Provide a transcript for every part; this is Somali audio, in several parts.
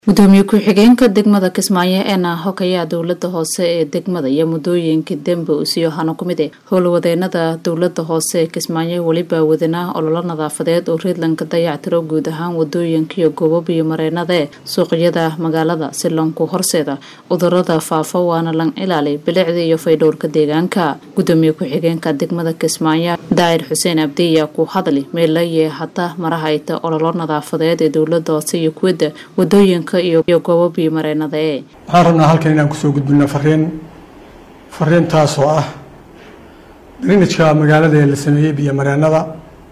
gudoomiye ku-xigeenka degmada kismaayo ee naahok ayaa dowlada hoose ee degmada iyo muddooyinkii dembe usiyo hano ku mid e howlwadeenada dowlada hoose ee kismaayo weliba wadanaa ololo nadaafadeed oo reedlanka dayactiro guud ahaan wadooyinka iyo goobo biyo mareenada suuqyada magaalada si lanku horseeda cudurada faafa waana lan ilaali bilicda iyo faydhowrka deegaanka gudoomiye ku-xigeenka degmada kismaayo daa'ir xuseen abdi ayaa ku hadli meelaye hata marahayta ololo nadaafadeed ee dowlada hoose iyo kuwada wadooyinka iyo goobo biyo mareenada ee waxaan rabnaa halkan inaan kusoo gudbino fariin fariintaas oo ah drinajka magaalada ee la sameeyey biyo mareenada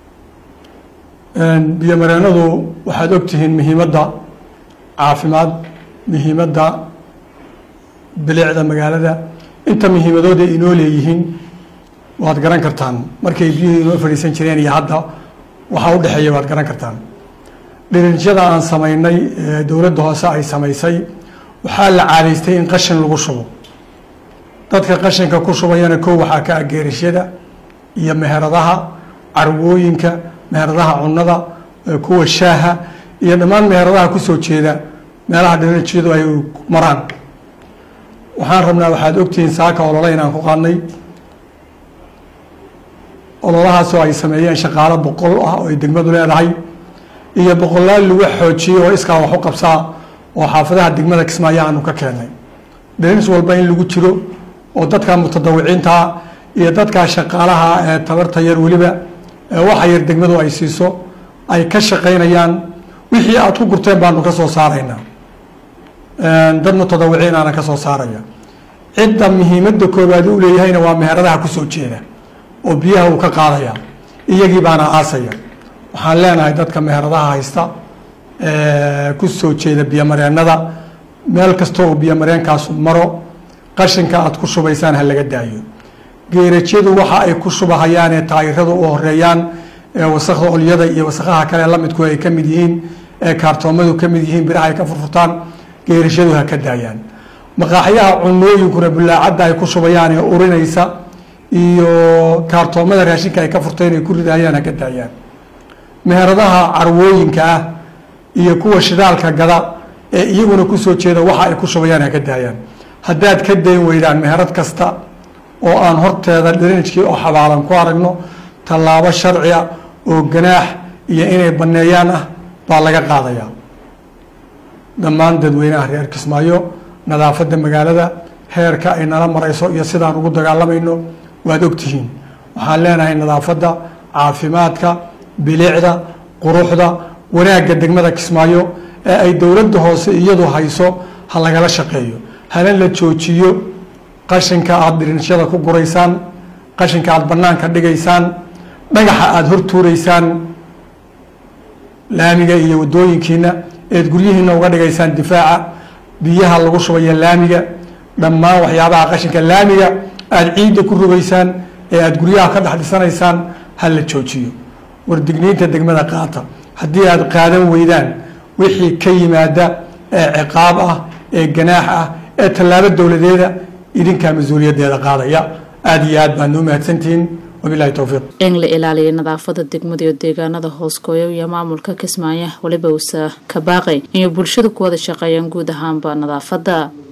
biyo mareenadu waxaad ogtihiin muhiimadda caafimaad muhiimadda bilicda magaalada inta muhiimadooda inoo leeyihiin waad garan kartaan markay biyuhu inoo fadhiisan jireen iyo hadda waxaa u dhexeeya waad garan kartaan dhirinjyada aan samaynay ee dowladda hoose ay samaysay waxaa la caadaystay in qashin lagu shubo dadka qashinka ku shubayana kow waxaa ka ah geerashyada iyo meheradaha carwooyinka meheradaha cunnada kuwa shaaha iyo dhammaan meheradaha kusoo jeeda meelaha dhirinjyadu ay maraan waxaan rabnaa waxaad ogtihiin saaka olole inaan ku qaadnay ololahaasoo ay sameeyeen shaqaalo boqol ah oo ay degmadu leedahay iyo boqolaal lagu xoojiyey oo iskaa wax u qabsaa oo xaafadaha degmada kismaayo aanu ka keennay dhirins walba in lagu jiro oo dadka mutadawiciintaa iyo dadkaa shaqaalaha ee tabarta yar weliba waxa yar degmadu ay siiso ay ka shaqaynayaan wixii aad ku gurteen baanu ka soo saaraynaa dad mutadawiciin aana ka soo saaraya cidda muhiimadda koowaad u leeyahayna waa meheradaha kusoo jeeda oo biyaha uu ka qaadaya iyagii baana aasaya waxaan leenahay dadka meheradaha haysta ku soo jeeda biyomareenada meel kasta oo biyomareenkaasu maro qashinka aad ku shubaysaan ha laga daayo geerajyadu waxa ay ku shubahayaanee taayiradu u horeeyaan ee wasakda olyada iyo wasakaha kale lamidku ay ka mid yihiin ee kaartoomadu ka mid yihiin biraha ay ka furfurtaan geerashadu ha ka daayaan maqaaxyaha cunooyinkuna bulaacadda ay ku shubayaan ee urinaysa iyo kaartoomada raashinka ay ka furteen ay ku ridahayaan ha ka daayaan meheradaha carwooyinka ah iyo kuwa shidaalka gada ee iyaguna kusoo jeeda waxa ay ku shubayaan ha ka daayaan haddaad ka dayn weydaan meherad kasta oo aan horteeda dhirinijkii oo xabaalan ku aragno tallaabo sharci ah oo ganaax iyo inay banneeyaan ah baa laga qaadayaa dhammaan dadweynaha reer kismaayo nadaafadda magaalada heerka ay nala marayso iyo sidaan ugu dagaalamayno waad ogtihiin waxaan leenahay nadaafadda caafimaadka bilicda quruxda wanaagga degmada kismaayo ee ay dowladda hoose iyadu hayso ha lagala shaqeeyo hana la joojiyo qashinka aada dhirinshada ku guraysaan qashinka aada banaanka dhigaysaan dhagaxa aada hor tuuraysaan laamiga iyo wadooyinkiina eed guryihiina uga dhigaysaan difaaca biyaha lagu shubaya laamiga dhammaan waxyaabaha qashinka laamiga aada ciidda ku rogaysaan ee aada guryaha ka dhex dhisanaysaan ha la joojiyo wardigniinta degmada qaata haddii aada qaadan weydaan wixii ka yimaada ee ciqaab ah ee ganaax ah ee tallaabo dowladeeda idinkaa mas-uuliyaddeeda qaadaya aada iyo aad baadna u mahadsantihiin wabilahi towfiiq in la ilaaliya nadaafada degmada iyo deegaanada hooskooya iyo maamulka kismaayo weliba usa ka baaqay inay bulshada ku wada shaqeeyaan guud ahaanba nadaafadda